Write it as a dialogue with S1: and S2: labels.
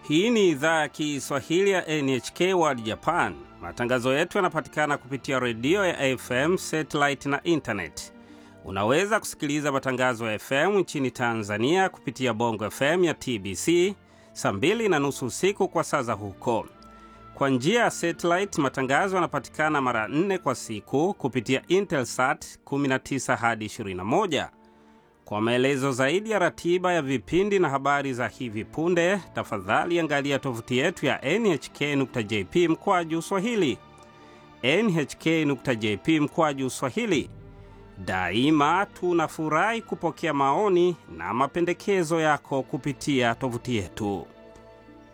S1: Hii ni idhaa ya Kiswahili ya NHK World Japan. Matangazo yetu yanapatikana kupitia redio ya FM, satellite na intanet. Unaweza kusikiliza matangazo ya FM nchini Tanzania kupitia Bongo FM ya TBC saa mbili na nusu usiku kwa saa za huko. Kwa njia ya satellite, matangazo yanapatikana mara nne kwa siku kupitia Intelsat 19 hadi 21. Kwa maelezo zaidi ya ratiba ya vipindi na habari za hivi punde, tafadhali angalia tovuti yetu ya nhk.jp mkwaju swahili, nhk.jp mkwaju swahili. Daima tunafurahi kupokea maoni na mapendekezo yako kupitia tovuti yetu.